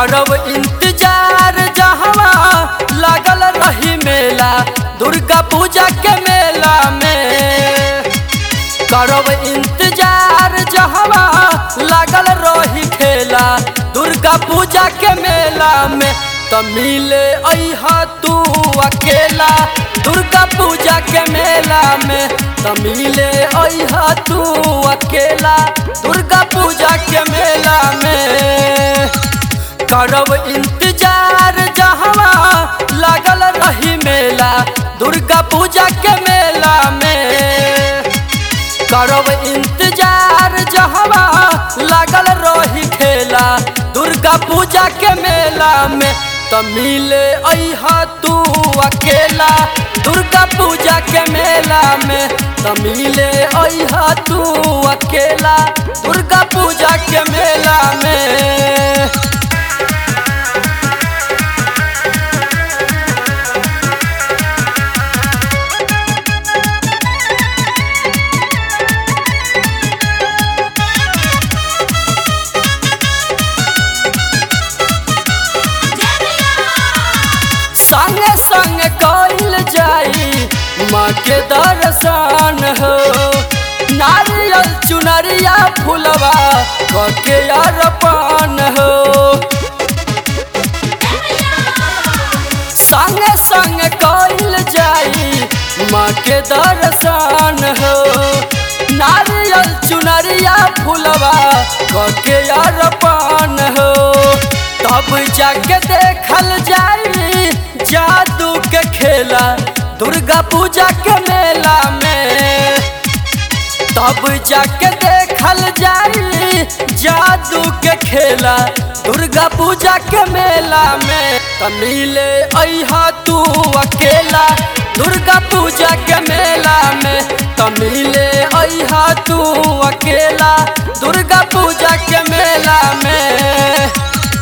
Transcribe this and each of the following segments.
करब इंतजार जहवा लागल रही मेला दुर्गा पूजा के मेला में करब इंतजार जहवा लागल रही खेला दुर्गा पूजा के मेला में त मिले अहा तू अकेला दुर्गा पूजा के मेला में त मिले अहा तू अकेला दुर्गा पूजा के मेला में करब इंतजार जहवा लागल रही मेला दुर्गा पूजा के मेला में करब इंतजार जहवा लागल रही खेला दुर्गा पूजा के मेला में त मिले अहा तू अकेला दुर्गा पूजा के मेला में त मिले अहा तू अकेला दुर्गा पूजा के मेला में संगे संग कइल जाई माँ के दर्शन हो नारियल चुनरिया फुलवा कके अरपन हो संगे संग कइल जाई माँ के दर्शन हो नारियल चुनरिया फुलवा कके अरपन हो तब जाके देखल जाई जादू के खेला दुर्गा पूजा के मेला में तब जाके देखल जाई जादू के खेला दुर्गा पूजा के मेला में त मिले अहा तू अकेला दुर्गा पूजा के मेला में त मिले अहा तू अकेला दुर्गा पूजा के मेला में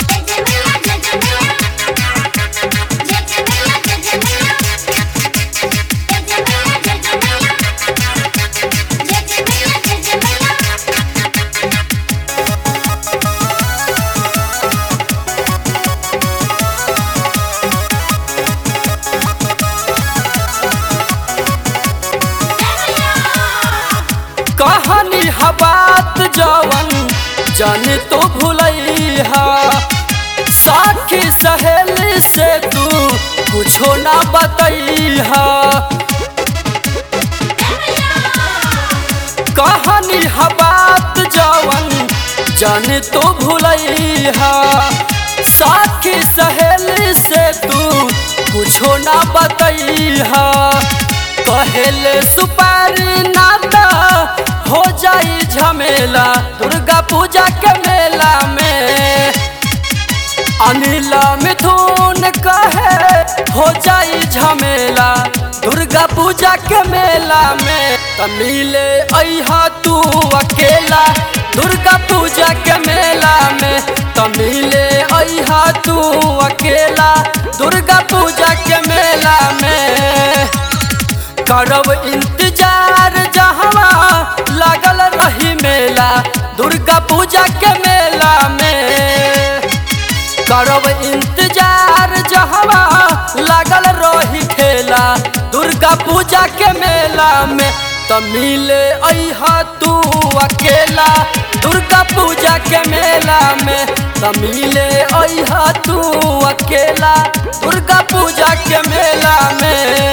कहानी हबात जवन जन तो भूलैहा साखी सहेली से तू कुछो ना बतैहा कहानी हबात जवन जन तो भूलैहा साखी सहेली से तू कुछो ना बतैहा पहले सुपारी नाता हो जाई झमेला दुर्गा पूजा के मेला में अनिला मिथुन कहे हो जाई झमेला दुर्गा पूजा के मेला में त मिले अहा तू अकेला दुर्गा पूजा के मेला में त मिले अहा तू अकेला दुर्गा पूजा के मेला में करब इंतजार जहवा लागल रही मेला दुर्गा पूजा के मेला में करब इंतजार जहवा लागल रही खेला दुर्गा पूजा के मेला में त मिले अहा तू अकेला दुर्गा पूजा के मेला में त मिले अहा तू अकेला दुर्गा पूजा के मेला में